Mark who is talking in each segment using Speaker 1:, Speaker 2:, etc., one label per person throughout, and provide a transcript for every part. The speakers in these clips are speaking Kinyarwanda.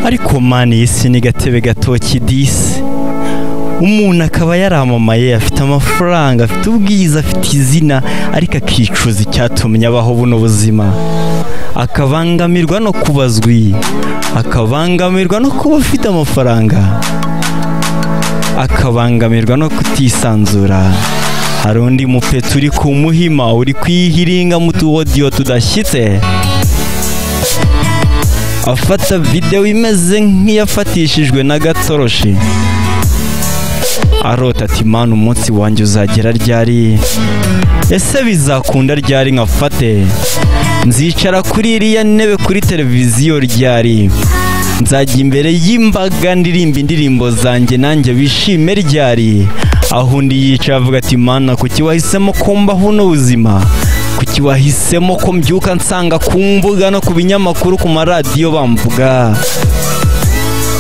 Speaker 1: ariko mani iyi si ni gatebe gatoki disi umuntu akaba yaramamaye afite amafaranga afite ubwiza afite izina ariko akicuza icyatumye abaho buno buzima akabangamirwa no kubazwi akabangamirwa no kuba afite amafaranga akabangamirwa no kutisanzura hari undi mupeta uri ku muhima uri kwihiringa mu tuwodiyo tudashyitse afata videwo imeze nk'iyafatishijwe n'agatoroshi arota ati mani umunsi wanjye uzagera ryari ese bizakunda ryari nkafate nzicara kuri iriya ntebe kuri televiziyo ryari nzajya imbere y'imbaga ndirimba indirimbo zanjye nanjye bishime ryari aho undi yicaye avuga ati mana kuki wahisemo kumba buno buzima kuki wahisemo ko mbyuka nsanga ku mbuga no ku binyamakuru ku maradiyo bamvuga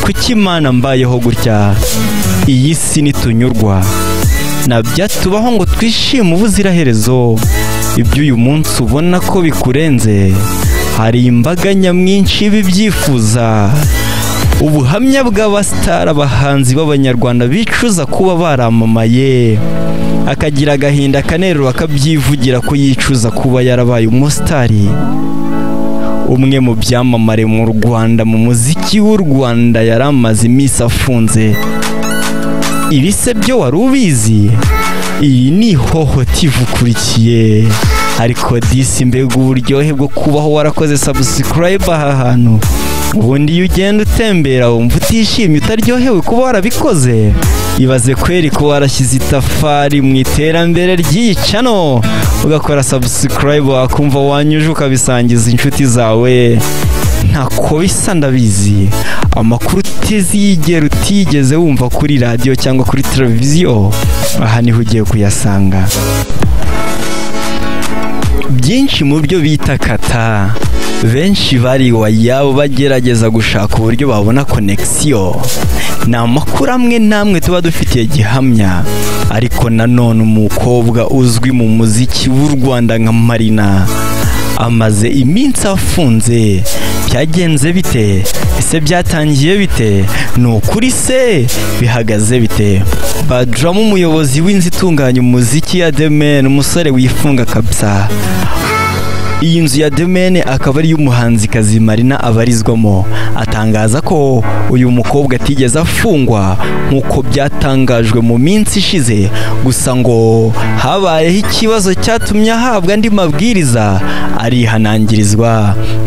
Speaker 1: kuki imana mbayeho gutya iyi si nitunyurwa nabyo tubaho ngo twishime ubuziraherezo ibyo uyu munsi ubona ko bikurenze hari imbaga nyamwinshi y'ibibyifuza ubuhamya bw'abasitari abahanzi b'abanyarwanda bicuza kuba baramamaye akagira agahinda akanerura akabyivugira ko yicuza kuba yarabaye umusitari umwe mu byamamare mu rwanda mu muziki w'u rwanda yari amaze iminsi afunze ibi se byo wari ubizi iyi ni ihohoti ikurikiye ariko disi mbega uburyohe bwo kubaho warakoze sabusikarayiba aha hantu ubundi iyo ugenda utembera wumva utishimye utaryohewe kuba warabikoze ibaze kweri ko warashyize itafari mu iterambere ry'iyi cano ugakora sabusikarayibu wakumva wanyuje ukabisangiza inshuti zawe ntako bisa ndabizi amakuru utizigera utigeze wumva kuri radiyo cyangwa kuri televiziyo aha niho ugiye kuyasanga byinshi mu byo bita kata benshi bari wayabo bagerageza gushaka uburyo babona konekisiyo ni amakuru amwe n'amwe tuba dufitiye gihamya ariko nanone umukobwa uzwi mu muziki w'u rwanda nka marina amaze iminsi afunze byagenze bite ese byatangiye bite ni ukuri se bihagaze bite badramu umuyobozi w'inzu itunganya umuziki ya demen umusore wifunga kabisa iyi nzu ya demene akaba ari iy'umuhanzikazi marina abarizwamo atangaza ko uyu mukobwa atigeze afungwa nk'uko byatangajwe mu minsi ishize gusa ngo habayeho ikibazo cyatumye ahabwa andi mabwiriza arihanangirizwa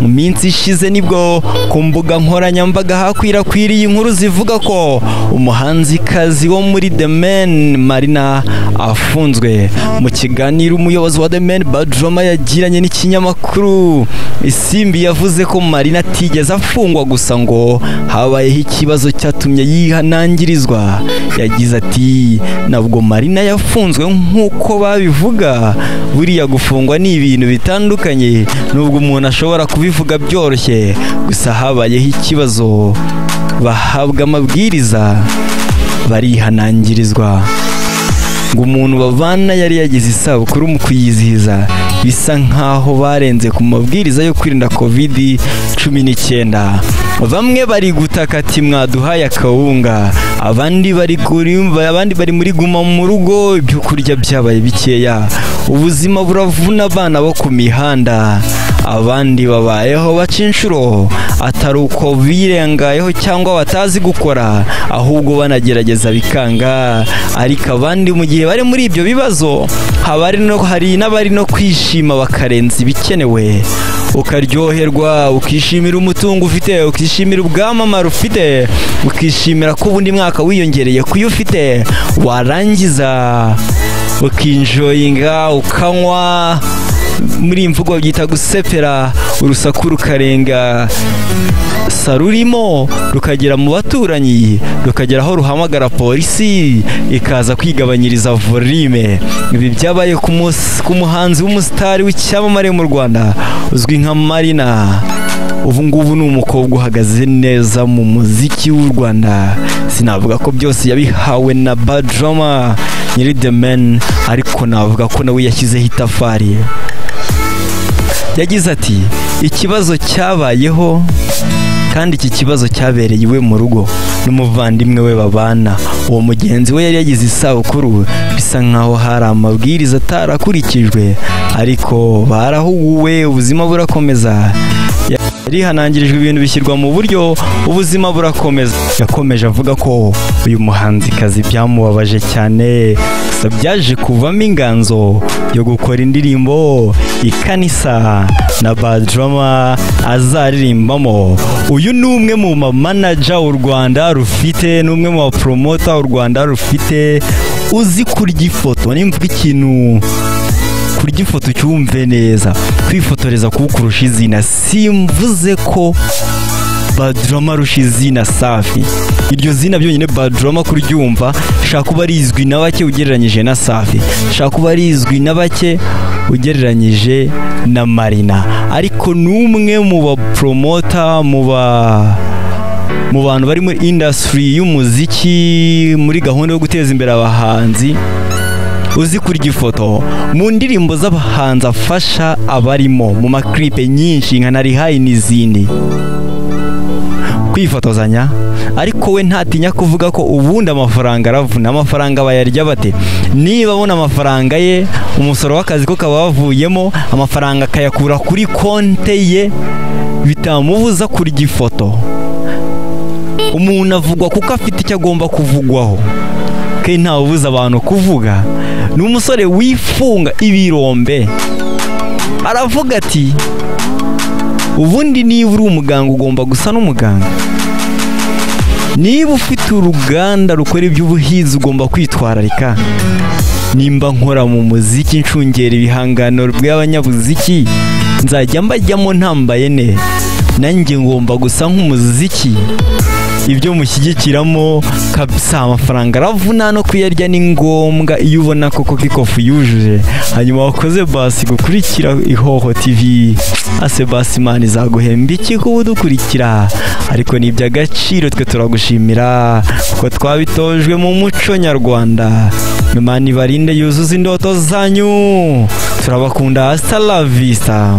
Speaker 1: mu minsi ishize nibwo ku mbuga nkoranyambaga hakwirakwiriye inkuru zivuga ko umuhanzikazi wo muri demene marina afunzwe mu kiganiro umuyobozi wa demene badroma yagiranye n'ikinyamakuru amakuru isimbi yavuze ko marina atigeze afungwa gusa ngo habayeho ikibazo cyatumye yihanangirizwa yagize ati nabwo marina yafunzwe nk'uko babivuga buriya gufungwa ni ibintu bitandukanye nubwo umuntu ashobora kubivuga byoroshye gusa habayeho ikibazo bahabwa amabwiriza barihanangirizwa ngo umuntu babana yari yagize isabukuru mu kuyizihiza bisa nk'aho barenze ku mabwiriza yo kwirinda covid cumi n'icyenda bamwe bari gutaka ati mwaduhaye akawunga abandi bari abandi bari muri guma mu rugo ibyo kurya byabaye bikeya ubuzima buravuna abana bo ku mihanda abandi babayeho baca inshuro atari uko birengayeho cyangwa batazi gukora ahubwo banagerageza bikanga ariko abandi mu gihe bari muri ibyo bibazo haba hari n'abari no kwishima bakarenza ibikenewe ukaryoherwa ukishimira umutungo ufite ukishimira ubwamamare ufite ukishimira ko ubundi mwaka wiyongereye kuyo ufite warangiza ukinjoyinga ukanywa muri imvugo byita gusepera urusaku rukarenga sa rurimo rukagera mu baturanyi rukagera aho ruhamagara polisi ikaza kwigabanyiriza volume ibi byabaye ku muhanzi w'umusitari w'icyamamare mu rwanda uzwi nka marina ubu ngubu ni umukobwa uhagaze neza mu muziki w'u rwanda sinavuga ko byose yabihawe na badrama nyiri the man ariko navuga ko nawe yashyizeho itafari yagize ati ikibazo cyabayeho kandi iki kibazo cyabereye iwe mu rugo n'umuvandimwe we babana uwo mugenzi we yari yagize isabukuru bisa nkaho hari amabwiriza atarakurikijwe ariko barahuguwe ubuzima burakomeza rihanangirijwe ibintu bishyirwa mu buryo ubuzima burakomeza yakomeje avuga ko uyu muhanzikazi byamubabaje cyane gusa byaje kuvamo inganzo yo gukora indirimbo ikanisa na badrama azaririmbamo uyu ni umwe mu mamanaja u rwanda rufite ni umwe mu baporomota u rwanda rufite uzi kurya ifoto nimvuga ikintu kurya ifoto ucyumve neza kwifotoreza kuwukurusha izina simvuze ko badrama arusha izina safi iryo zina byonyine badrama kuryumva shaka kuba rizwi na bake ugereranyije na safi shaka kuba rizwi na bake ugereranyije na marina ariko n'umwe mu baporomota mu ba mu bantu bari muri indasitiri y'umuziki muri gahunda yo guteza imbere abahanzi uzi kurya ifoto mu ndirimbo z'abahanzi afasha abarimo mu makiripe nyinshi nka narihayi n'izindi kwifotozanya ariko we ntatinya kuvuga ko ubundi amafaranga aravuna amafaranga bayarya bate niba abona amafaranga ye umusoro w'akazi ko kaba wavuyemo amafaranga akayakura kuri konte ye bitamubuza kurya ifoto umuntu avugwa kuko afite icyo agomba kuvugwaho ke ntawubuza abantu kuvuga ni umusore wifunga ibirombe aravuga ati ubundi niba uri umuganga ugomba gusa n'umuganga niba ufite uruganda rukora iby'ubuhinzi ugomba kwitwararika nimba nkora mu muziki ncungera ibihangano by'abanyabuziki nzajya mbajyamo ntambaye ne nanjye ngomba gusa nk'umuziki ibyo mushyigikiramo kabisa amafaranga aravuna no kuyarya ni ngombwa iyo ubona koko kikofu yujuje hanyuma wakoze basi gukurikira ihoho tivi ase basi imana izaguhemba iki kuba udukurikira ariko ni iby'agaciro twe turagushimira kuko twabitojwe mu muco nyarwanda imana ibarinde yuzuza indoto zanyu turabakunda hasta la vista